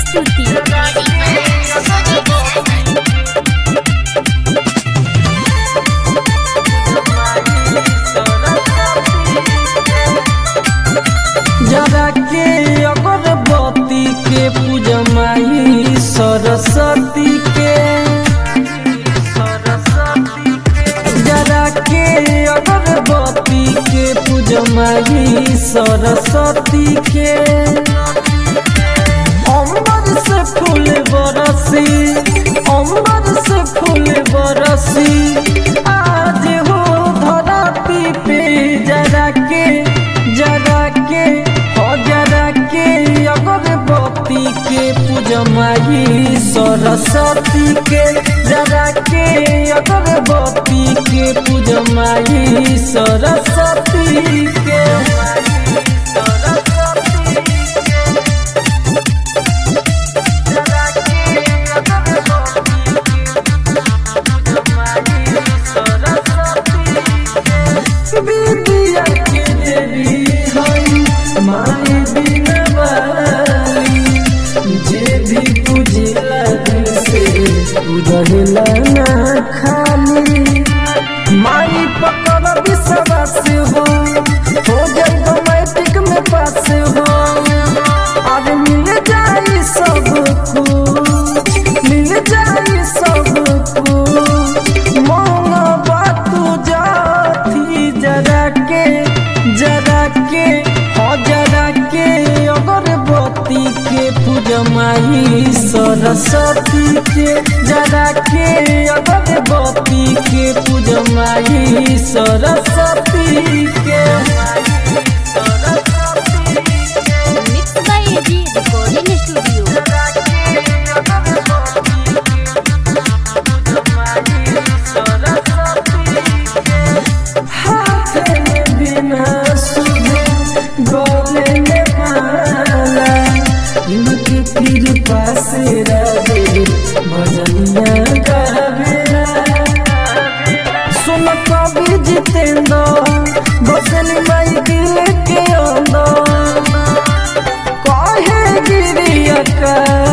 स्तुति जरा के अगरबत्ती के पूजमाई सरस्वती के जरा के अगरबत्ती के पूजमाई सरस्वती के अम्बर से फूल बरसी अम्बर से फूल बरसी आज हो धरती पे जरा के जरा के हो जरा के अगरबत्ती के पूजमाई सरस्वती के जरा के अगरबत्ती के पूजमाई सरस्वती के विद्या के देवी हई माई बिना वाली जे भी पूजला दिल से उड़ला ना खाली माई पकड़ विश्वास हो हो जाए मैट्रिक में पास हो अब मिल जाई सब कुछ मिल जाई सब कुछ मोंगा बातू जाती जरा के जरा के हो जरा के अगरबत्ती के पूजमाई सरस्वती के जरा के अगरबत्ती के पूजमाई सरस्वती के mix by AG recording studio हाथ में बिना सुधे गले में माला इनकी कृपा से रहे भजनिया गावेला सुन कवि जितेंद्र बसन माई दिल के अंदर कहे गिरिया का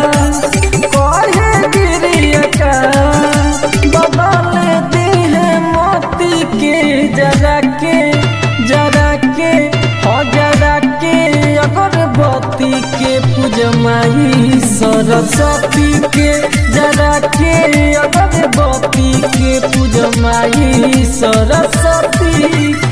कहे गिरिया का बदल दी है मोती के जरा के जरा के हो जरा के अगरबत्ती के पूजमाई सरस्वती के जरा के अगरबत्ती के पूजमाई सरस्वती